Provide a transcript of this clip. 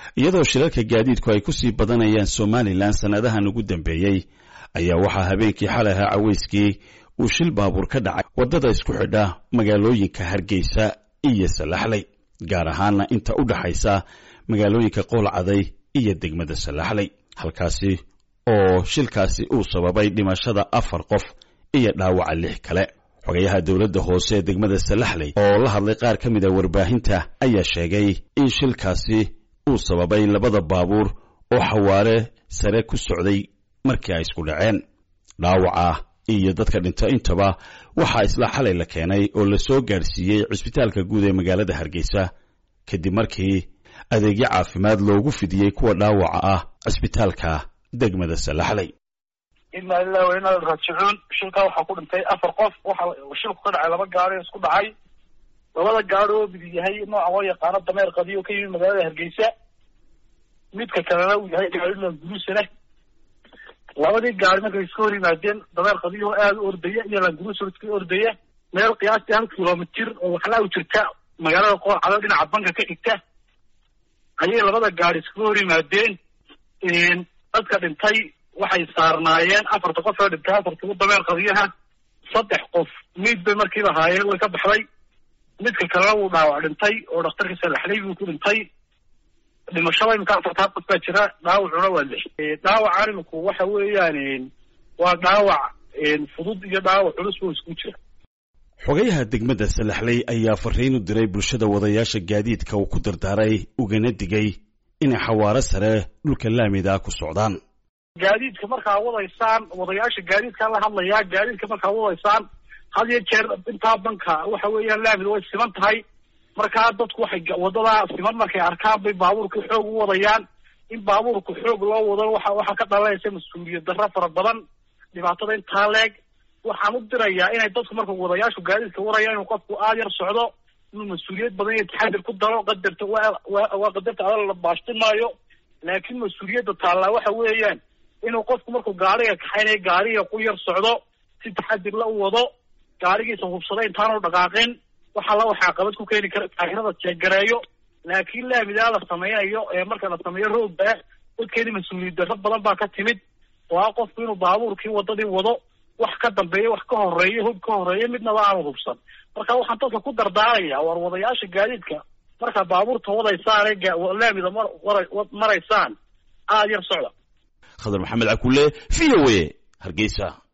iyadoo shirarka gaadiidku ay ku sii badanayaan somalilan sannadahan ugu dambeeyey ayaa waxaa habeenkii xalay ahaa caweyskii uu shil baabuur ka dhacay waddada isku xidha magaalooyinka hargeysa iyo salaxley gaar ahaana inta u dhaxaysa magaalooyinka qoolcaday iyo degmada salaxley halkaasi oo shilkaasi uu sababay dhimashada afar qof iyo dhaawaca lix kale xogayaha dowladda hoose ee degmada salaxley oo la hadlay qaar ka mid a warbaahinta ayaa sheegay in shilkaasi uu sababay labada baabuur oo xawaare sare ku socday markii ay isku dhaceen dhaawaca iyo dadka dhinta intaba waxaa isla xalay la keenay oo la soo gaadhsiiyey cisbitaalka guud ee magaalada hargeysa kadib markii adeegyo caafimaad loogu fidiyey kuwa dhaawaca ah cisbitaalka degmada salaxley inaa lilahi wa inaa raajicuun shilkaa waxaa ku dhintay afar qof waxa shilku ka dhacay laba gaari isku dhacay labada gaari oo mid yahay nooca loo yaqaano dameer qadiyo ka yimid magaalada hargeysa midka kalena uu yahay gaarila gurusana labadii gaari markay iska hor yimaadeen dameer qadiyo aada u ordaya iyo langurusar iska ordaya meel qiyaastii hal kilomitir oo waxlaa u jirta magaalada qoorcado dhinaca banka ka xigta ayay labada gaari iskaga hor yimaadeen dadka dhintay waxay saarnaayeen afarta qof oo dhintay afartaba dameer qadiyaha saddex qof miid bay markiiba haayeen way ka baxday midka kalena wuu dhaawac dhintay oo dhakhtarka salaxley buu ku dhintay dhimashada imika afartaa qof baa jira dhaawacuna waa lix dhaawacan iminku waxa weeyaan waa dhaawac fudud iyo dhaawac culus buu isku jira xogayaha degmada salaxley ayaa fariin u diray bulshada wadayaasha gaadiidka uu ku dardaaray ugana digay inay xawaaro sare dhulka laamida ku socdaan gaadiidka markaa wadaysaan wadayaasha gaadiidkaa la hadlayaa gaadiidka markaa wadaysaan had iyo jeer intaa banka waxa weeyaan laamida way siman tahay markaa dadku waxay wadadaa siman markay arkaan bay baabuurka xoog u wadayaan in baabuurka xoog loo wado waxa waxaa ka dhalanaysa mas-uuliyad darro fara badan dhibaatada intaa leeg waxaan u dirayaa inay dadku marka wadayaashu gaadiidka waraya inuu qofku aada yar socdo inuu mas-uuliyad badan iyo taxadir ku daro qadarta waa qadarta adal la baashti maayo laakiin mas-uuliyadda taallaa waxa weeyaan inuu qofku markuu gaariga kaxaynaya gaariga ku yar socdo si taxadir la u wado gaarigiisa hubsada intaanu dhaqaaqin waxa la waxaa qabad ku keeni kara taahirada jeegareeyo laakiin laamidaa la sameynayo ee marka la sameeyo roogba dadkeeni mas-uuliyad darro badan baa ka timid oo ah qofku inuu baabuurkii wadadii wado wax ka dambeeya wax ka horeeya hub ka horeeya midnaba aanu hubsan marka waxaan dadka ku dardaaraya war wadayaasha gaadiidka markaa baabuurta wadaysaan laamida maraysaan aada yar socda khadar maxamed cakulle v o a hargeysa